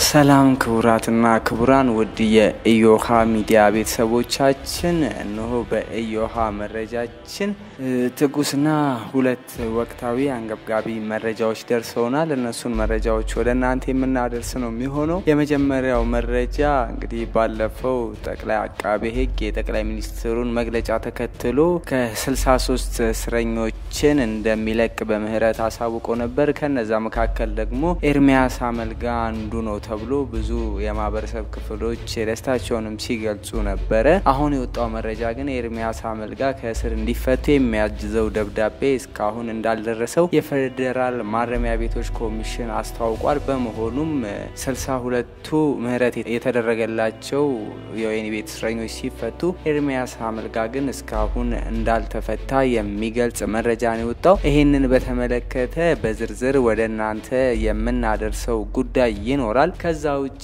ሰላም ክቡራትና ክቡራን ውድ የኢዮሃ ሚዲያ ቤተሰቦቻችን፣ እነሆ በኢዮሃ መረጃችን ትኩስና ሁለት ወቅታዊ አንገብጋቢ መረጃዎች ደርሰውናል። እነሱን መረጃዎች ወደ እናንተ የምናደርስ ነው የሚሆነው። የመጀመሪያው መረጃ እንግዲህ ባለፈው ጠቅላይ አቃቤ ሕግ የጠቅላይ ሚኒስትሩን መግለጫ ተከትሎ ከ63 እስረኞችን እንደሚለቅ በምህረት አሳውቆ ነበር። ከነዛ መካከል ደግሞ ኤርሚያስ አመልጋ አንዱ ነው ተብሎ ብዙ የማህበረሰብ ክፍሎች ደስታቸውንም ሲገልጹ ነበረ። አሁን የወጣው መረጃ ግን ኤርሚያስ አመልጋ ከእስር እንዲፈቱ የሚያጅዘው ደብዳቤ እስካሁን እንዳልደረሰው የፌዴራል ማረሚያ ቤቶች ኮሚሽን አስታውቋል። በመሆኑም ስልሳ ሁለቱ ምህረት የተደረገላቸው የወህኒ ቤት እስረኞች ሲፈቱ ኤርሚያስ አመልጋ ግን እስካሁን እንዳልተፈታ የሚገልጽ መረጃ ነው የወጣው። ይህንን በተመለከተ በዝርዝር ወደ እናንተ የምናደርሰው ጉዳይ ይኖራል። ከዛ ውጪ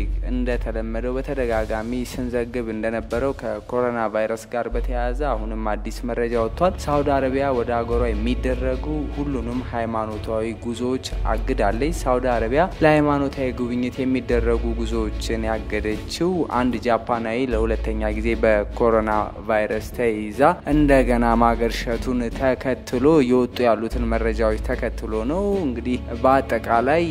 እንደተለመደው በተደጋጋሚ ስንዘግብ እንደነበረው ከኮሮና ቫይረስ ጋር በተያያዘ አሁንም አዲስ መረጃ ወጥቷል። ሳውዲ አረቢያ ወደ አገሯ የሚደረጉ ሁሉንም ሃይማኖታዊ ጉዞዎች አግዳለች። ሳውዲ አረቢያ ለሃይማኖታዊ ጉብኝት የሚደረጉ ጉዞዎችን ያገደችው አንድ ጃፓናዊ ለሁለተኛ ጊዜ በኮሮና ቫይረስ ተይዛ እንደገና ማገርሸቱን ተከትሎ የወጡ ያሉትን መረጃዎች ተከትሎ ነው። እንግዲህ በአጠቃላይ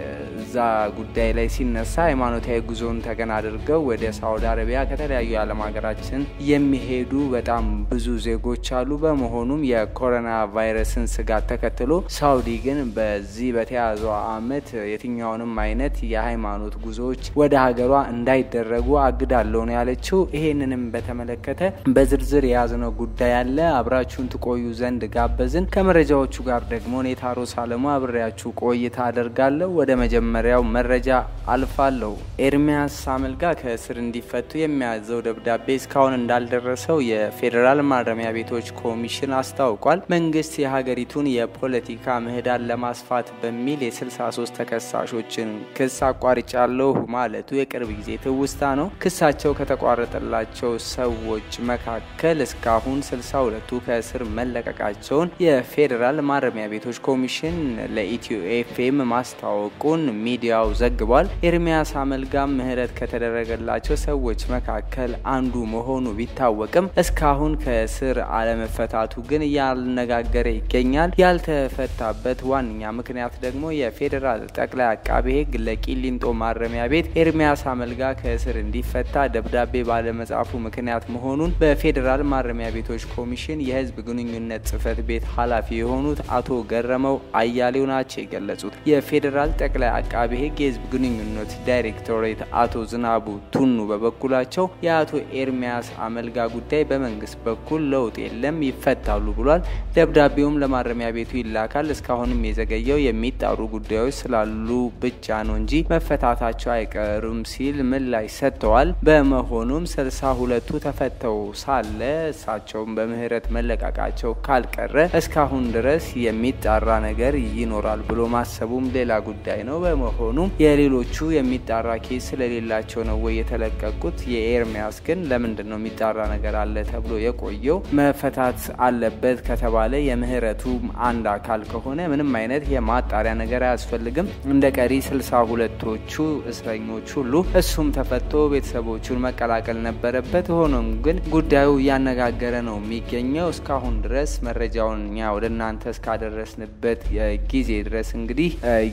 እዛ ጉዳይ ላይ ሲነሳ ሃይማኖታዊ ጉዞን ተገን አድርገው ወደ ሳውዲ አረቢያ ከተለያዩ የዓለም ሀገራችን የሚሄዱ በጣም ብዙ ዜጎች አሉ። በመሆኑም የኮሮና ቫይረስን ስጋት ተከትሎ ሳውዲ ግን በዚህ በተያዘው ዓመት የትኛውንም አይነት የሃይማኖት ጉዞዎች ወደ ሀገሯ እንዳይደረጉ አግዳለሁ ነው ያለችው። ይሄንንም በተመለከተ በዝርዝር የያዝነው ጉዳይ አለ። አብራችሁን ትቆዩ ዘንድ ጋበዝን። ከመረጃዎቹ ጋር ደግሞ ኔታሮ ሳለሙ አብሬያችሁ ቆይታ አደርጋለሁ። ወደ መጀመሪያው መረጃ አልፋለሁ። ኤርሚያስ አመልጋ ከእስር እንዲፈቱ የሚያዘው ደብዳቤ እስካሁን እንዳልደረሰው የፌዴራል ማረሚያ ቤቶች ኮሚሽን አስታውቋል። መንግስት የሀገሪቱን የፖለቲካ ምህዳር ለማስፋት በሚል የ63 ተከሳሾችን ክስ አቋርጫለሁ ማለቱ የቅርብ ጊዜ ትውስታ ነው። ክሳቸው ከተቋረጠላቸው ሰዎች መካከል እስካሁን 62ቱ ከእስር መለቀቃቸውን የፌዴራል ማረሚያ ቤቶች ኮሚሽን ለኢትዮ ኤፍኤም ማስታወቁን ሚዲያው ዘግቧል። ኤርሚያስ አመልጋም ምህረት ከተደረገላቸው ሰዎች መካከል አንዱ መሆኑ ቢታወቅም እስካሁን ከእስር አለመፈታቱ ግን እያነጋገረ ይገኛል። ያልተፈታበት ዋነኛ ምክንያት ደግሞ የፌዴራል ጠቅላይ አቃቤ ሕግ ለቂሊንጦ ማረሚያ ቤት ኤርሚያስ አመልጋ ከእስር እንዲፈታ ደብዳቤ ባለመጻፉ ምክንያት መሆኑን በፌዴራል ማረሚያ ቤቶች ኮሚሽን የህዝብ ግንኙነት ጽህፈት ቤት ኃላፊ የሆኑት አቶ ገረመው አያሌው ናቸው የገለጹት። የፌዴራል ጠቅላይ አቃቤ ሕግ የህዝብ ግንኙነት ዳይሬክቶሬት አቶ ዝናቡ ቱኑ በበኩላቸው የአቶ ኤርሚያስ አመልጋ ጉዳይ በመንግስት በኩል ለውጥ የለም ይፈታሉ ብሏል። ደብዳቤውም ለማረሚያ ቤቱ ይላካል። እስካሁንም የዘገየው የሚጣሩ ጉዳዮች ስላሉ ብቻ ነው እንጂ መፈታታቸው አይቀርም ሲል ምላሽ ሰጥተዋል። በመሆኑም ስልሳ ሁለቱ ተፈተው ሳለ እሳቸውም በምህረት መለቃቃቸው ካልቀረ እስካሁን ድረስ የሚጣራ ነገር ይኖራል ብሎ ማሰቡም ሌላ ጉዳይ ነው። በመሆኑም የሌሎቹ የሚጣራ ኬስ ስለሌላቸው ነው ወይ የተለቀቁት? የኤርሚያስ ግን ለምንድን ነው የሚጣራ ነገር አለ ተብሎ የቆየው? መፈታት አለበት ከተባለ የምህረቱ አንድ አካል ከሆነ ምንም አይነት የማጣሪያ ነገር አያስፈልግም። እንደ ቀሪ ስልሳ ሁለቶቹ እስረኞች ሁሉ እሱም ተፈቶ ቤተሰቦቹን መቀላቀል ነበረበት። ሆኖም ግን ጉዳዩ እያነጋገረ ነው የሚገኘው። እስካሁን ድረስ መረጃውን እኛ ወደ እናንተ እስካደረስንበት ጊዜ ድረስ እንግዲህ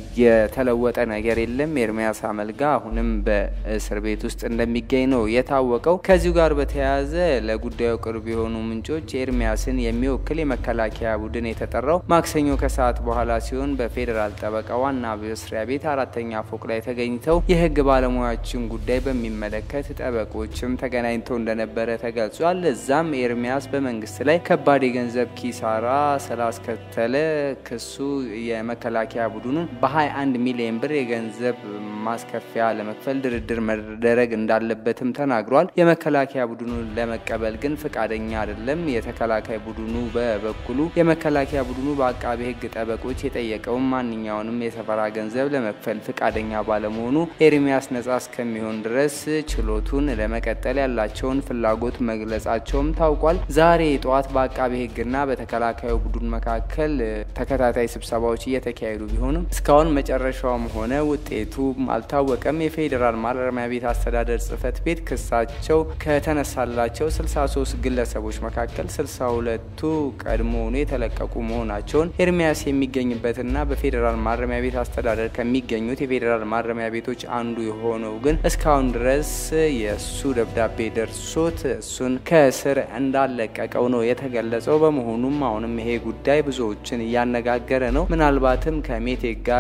የተለወጠ ነገር የለም። ኤርሚያስ አመልጋ አሁንም በእስር ቤት ውስጥ እንደሚገኝ ነው የታወቀው። ከዚሁ ጋር በተያያዘ ለጉዳዩ ቅርብ የሆኑ ምንጮች ኤርሚያስን የሚወክል የመከላከያ ቡድን የተጠራው ማክሰኞ ከሰዓት በኋላ ሲሆን በፌዴራል ጠበቃ ዋና መስሪያ ቤት አራተኛ ፎቅ ላይ ተገኝተው የህግ ባለሙያዎችን ጉዳይ በሚመለከት ጠበቆችም ተገናኝተው እንደነበረ ተገልጿል። እዛም ኤርሚያስ በመንግስት ላይ ከባድ የገንዘብ ኪሳራ ስላስከተለ ክሱ የመከላከያ ቡድኑን በ21 ሚሊዮን ብር የገንዘብ ማስከፊያ ለመክፈል ድርድር መደረግ እንዳለበትም ተናግሯል። የመከላከያ ቡድኑን ለመቀበል ግን ፈቃደኛ አይደለም። የተከላካይ ቡድኑ በበኩሉ የመከላከያ ቡድኑ በአቃቤ ህግ ጠበቆች የጠየቀውን ማንኛውንም የሰፈራ ገንዘብ ለመክፈል ፈቃደኛ ባለመሆኑ ኤርሚያስ ነጻ እስከሚሆን ድረስ ችሎቱን ለመቀጠል ያላቸውን ፍላጎት መግለጻቸውም ታውቋል። ዛሬ ጠዋት በአቃቤ ህግና በተከላካዩ ቡድን መካከል ተከታታይ ስብሰባዎች እየተካሄዱ ቢሆንም እስካሁን መጨረሻውም ሆነ እንደሆነ ውጤቱም አልታወቀም። የፌዴራል ማረሚያ ቤት አስተዳደር ጽህፈት ቤት ክሳቸው ከተነሳላቸው 63 ግለሰቦች መካከል 62ቱ ቀድሞውኑ የተለቀቁ መሆናቸውን ኤርሚያስ የሚገኝበትና በፌዴራል ማረሚያ ቤት አስተዳደር ከሚገኙት የፌዴራል ማረሚያ ቤቶች አንዱ የሆነው ግን እስካሁን ድረስ የእሱ ደብዳቤ ደርሶት እሱን ከእስር እንዳለቀቀው ነው የተገለጸው። በመሆኑም አሁንም ይሄ ጉዳይ ብዙዎችን እያነጋገረ ነው። ምናልባትም ከሜቴክ ጋር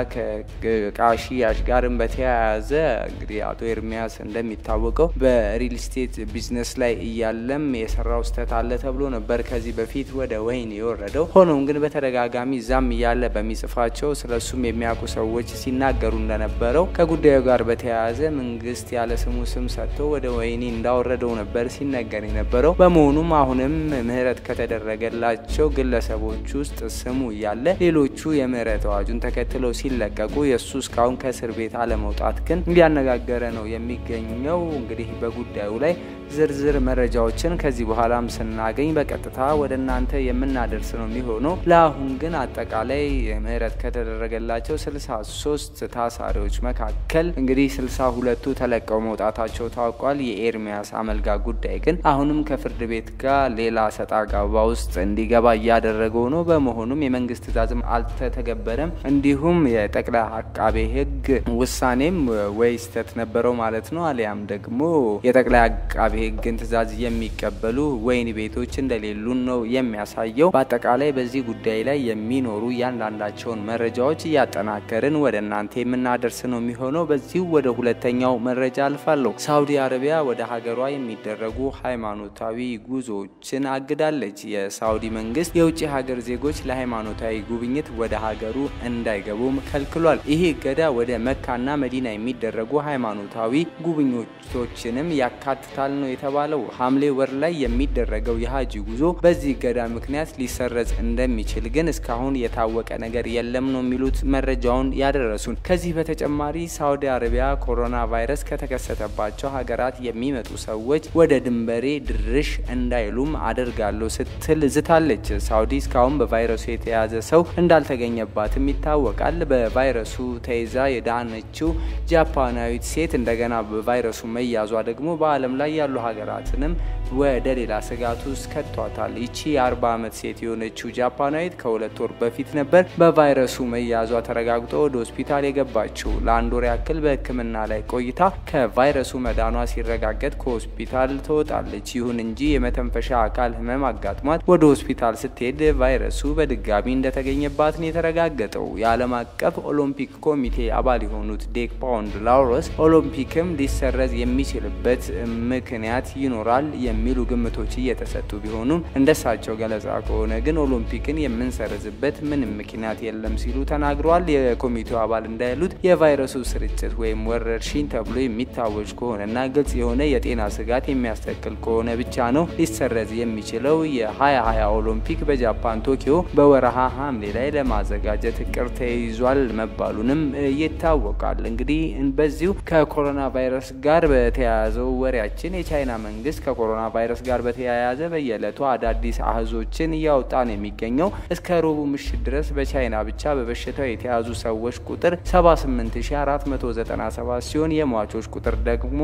ከእቃ ሽያጭ ጋርም በተያያዘ እንግዲህ አቶ ኤርሚያስ እንደሚታወቀው በሪል ስቴት ቢዝነስ ላይ እያለም የሰራው ስህተት አለ ተብሎ ነበር ከዚህ በፊት ወደ ወህኒ የወረደው። ሆኖም ግን በተደጋጋሚ እዛም እያለ በሚጽፋቸው ስለ እሱም የሚያውቁ ሰዎች ሲናገሩ እንደነበረው ከጉዳዩ ጋር በተያያዘ መንግስት ያለ ስሙ ስም ሰጥቶ ወደ ወህኒ እንዳወረደው ነበር ሲነገር የነበረው። በመሆኑም አሁንም ምህረት ከተደረገላቸው ግለሰቦች ውስጥ ስሙ እያለ ሌሎቹ የምህረት አዋጁን ተከትለው ሲለቀቁ የእሱ እስካሁን ከእስር ቤት አለመውጣት ግን እያነጋገረ ነው የሚገኘው። እንግዲህ በጉዳዩ ላይ ዝርዝር መረጃዎችን ከዚህ በኋላም ስናገኝ በቀጥታ ወደ እናንተ የምናደርስ ነው የሚሆነው። ለአሁን ግን አጠቃላይ ምህረት ከተደረገላቸው ስልሳ ሶስት ታሳሪዎች መካከል እንግዲህ ስልሳ ሁለቱ ተለቀው መውጣታቸው ታውቋል። የኤርሚያስ አመልጋ ጉዳይ ግን አሁንም ከፍርድ ቤት ጋር ሌላ ሰጣ ገባ ውስጥ እንዲገባ እያደረገው ነው። በመሆኑም የመንግስት ትዕዛዝም አልተተገበረም። እንዲሁም የጠቅላይ አቃቤ ሕግ ውሳኔም ወይ ስህተት ነበረው ማለት ነው አሊያም ደግሞ የጠቅላይ አቃቤ ሕግን ትዕዛዝ የሚቀበሉ ወህኒ ቤቶች እንደሌሉን ነው የሚያሳየው። በአጠቃላይ በዚህ ጉዳይ ላይ የሚኖሩ እያንዳንዳቸውን መረጃዎች እያጠናከርን ወደ እናንተ የምናደርስ ነው የሚሆነው። በዚሁ ወደ ሁለተኛው መረጃ አልፋለሁ። ሳውዲ አረቢያ ወደ ሀገሯ የሚደረጉ ሃይማኖታዊ ጉዞዎችን አግዳለች። የሳውዲ መንግስት የውጭ ሀገር ዜጎች ለሃይማኖታዊ ጉብኝት ወደ ሀገሩ እንዳይገቡም ከልክሏል። ይህ እገዳ ወደ መካና መዲና የሚደረጉ ሃይማኖታዊ ጉብኝቶችንም ያካትታል ነው የተባለው። ሐምሌ ወር ላይ የሚደረገው የሀጂ ጉዞ በዚህ እገዳ ምክንያት ሊሰረዝ እንደሚችል ግን እስካሁን የታወቀ ነገር የለም ነው የሚሉት መረጃውን ያደረሱን። ከዚህ በተጨማሪ ሳውዲ አረቢያ ኮሮና ቫይረስ ከተከሰተባቸው ሀገራት የሚመጡ ሰዎች ወደ ድንበሬ ድርሽ እንዳይሉም አደርጋለሁ ስትል ዝታለች። ሳውዲ እስካሁን በቫይረሱ የተያዘ ሰው እንዳልተገኘባትም ይታወቃል። በቫይረሱ ተይዛ የዳነችው ጃፓናዊት ሴት እንደገና በቫይረሱ መያዟ ደግሞ በዓለም ላይ ያሉ ሀገራትንም ወደ ሌላ ስጋት ውስጥ ከቷታል። ይቺ የ40 ዓመት ሴት የሆነችው ጃፓናዊት ከሁለት ወር በፊት ነበር በቫይረሱ መያዟ ተረጋግጦ ወደ ሆስፒታል የገባችው። ለአንድ ወር ያክል በሕክምና ላይ ቆይታ ከቫይረሱ መዳኗ ሲረጋገጥ ከሆስፒታል ትወጣለች። ይሁን እንጂ የመተንፈሻ አካል ህመም አጋጥሟት ወደ ሆስፒታል ስትሄድ ቫይረሱ በድጋሚ እንደተገኘባት ነው የተረጋገጠው። የዓለም አቀፍ ኦሎምፒክ ኮሚቴ አባል የሆኑት ዴክ ፓውንድ ላውረስ ኦሎምፒክም ሊሰረዝ የሚችልበት ምክንያት ይኖራል የሚሉ ግምቶች እየተሰጡ ቢሆኑም እንደሳቸው ገለጻ ከሆነ ግን ኦሎምፒክን የምንሰርዝበት ምንም ምክንያት የለም ሲሉ ተናግረዋል። የኮሚቴው አባል እንዳሉት የቫይረሱ ስርጭት ወይም ወረርሽኝ ተብሎ የሚታወጅ ከሆነና ግልጽ የሆነ የጤና ስጋት የሚያስተክል ከሆነ ብቻ ነው ሊሰረዝ የሚችለው። የ2020 ኦሎምፒክ በጃፓን ቶኪዮ በወረሃ ሐምሌ ላይ ለማዘጋጀት እቅድ ተይዟል መባሉንም ይታወቃል። እንግዲህ በዚሁ ከኮሮና ቫይረስ ጋር በተያያዘው ወሬያችን የቻይና መንግስት ከኮሮና ቫይረስ ጋር በተያያዘ በየዕለቱ አዳዲስ አህዞችን እያወጣ ነው የሚገኘው። እስከ ረቡዕ ምሽት ድረስ በቻይና ብቻ በበሽታው የተያዙ ሰዎች ቁጥር 78497 ሲሆን የሟቾች ቁጥር ደግሞ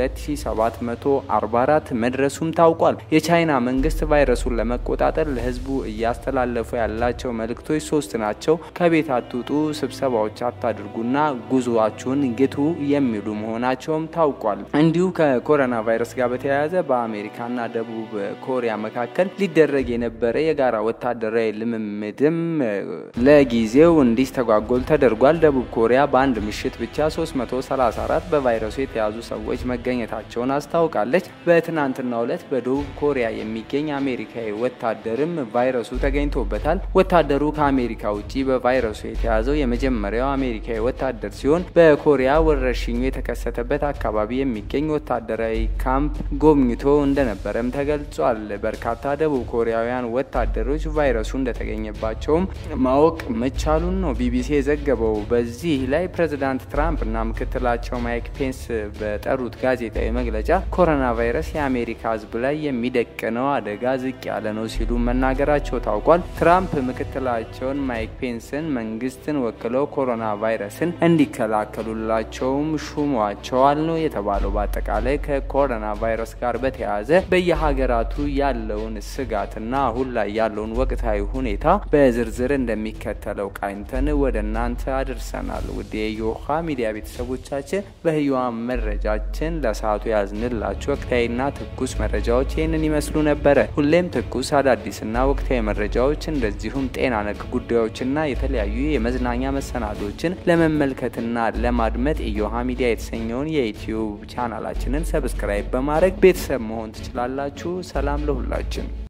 2744 መድረሱም ታውቋል። የቻይና መንግስት ቫይረሱን ለመቆጣጠር ለህዝቡ እያስተላለፉ ያላቸው መልእክቶች ሶስት ናቸው። ከቤት አትውጡ፣ ስብሰባዎች አታድርጉና ጉዞአችሁን ግቱ የሚሉ መሆናቸውም ታውቋል። እንዲሁ ከኮሮና ቫይረስ ጋር በተያያዘ በአሜሪካና ደቡብ ኮሪያ መካከል ሊደረግ የነበረ የጋራ ወታደራዊ ልምምድም ለጊዜው እንዲስተጓጎል ተደርጓል። ደቡብ ኮሪያ በአንድ ምሽት ብቻ 334 በቫይረሱ የተያዙ ሰዎች መገኘታቸውን አስታውቃለች። በትናንትናው ዕለት በደቡብ ኮሪያ የሚገኝ አሜሪካዊ ወታደርም ቫይረሱ ተገኝቶበታል። ወታደሩ ከአሜሪካ ውጭ በቫይረሱ የተያዘው የመጀመሪያው አሜሪካዊ ወታደር ሲሆን በኮሪያ ወረርሽኙ የተከሰተበት አካባቢ የሚገኝ ወታደራዊ ካምፕ ካምፕ ጎብኝቶ እንደነበረም ተገልጿል። በርካታ ደቡብ ኮሪያውያን ወታደሮች ቫይረሱ እንደተገኘባቸውም ማወቅ መቻሉን ነው ቢቢሲ የዘገበው። በዚህ ላይ ፕሬዚዳንት ትራምፕ እና ምክትላቸው ማይክ ፔንስ በጠሩት ጋዜጣዊ መግለጫ ኮሮና ቫይረስ የአሜሪካ ሕዝብ ላይ የሚደቅነው አደጋ ዝቅ ያለ ነው ሲሉ መናገራቸው ታውቋል። ትራምፕ ምክትላቸውን ማይክ ፔንስን መንግስትን ወክለው ኮሮና ቫይረስን እንዲከላከሉላቸውም ሹሟቸዋል ነው የተባለው። በአጠቃላይ ከኮሮና ቫይረስ ጋር በተያያዘ በየሀገራቱ ያለውን ስጋትና አሁን ላይ ያለውን ወቅታዊ ሁኔታ በዝርዝር እንደሚከተለው ቃኝተን ወደ እናንተ አድርሰናል። ውድ የዮሃ ሚዲያ ቤተሰቦቻችን በህያዋ መረጃችን ለሰዓቱ ያዝንላችሁ ወቅታዊና ትኩስ መረጃዎች ይህንን ይመስሉ ነበረ። ሁሌም ትኩስ አዳዲስና ወቅታዊ መረጃዎች እንደዚሁም ጤና ነክ ጉዳዮችና የተለያዩ የመዝናኛ መሰናዶችን ለመመልከትና ለማድመጥ ኢዮሃ ሚዲያ የተሰኘውን የዩትዩብ ቻናላችንን ሰብስክራይብ በማድረግ ቤተሰብ መሆን ትችላላችሁ። ሰላም ለሁላችን።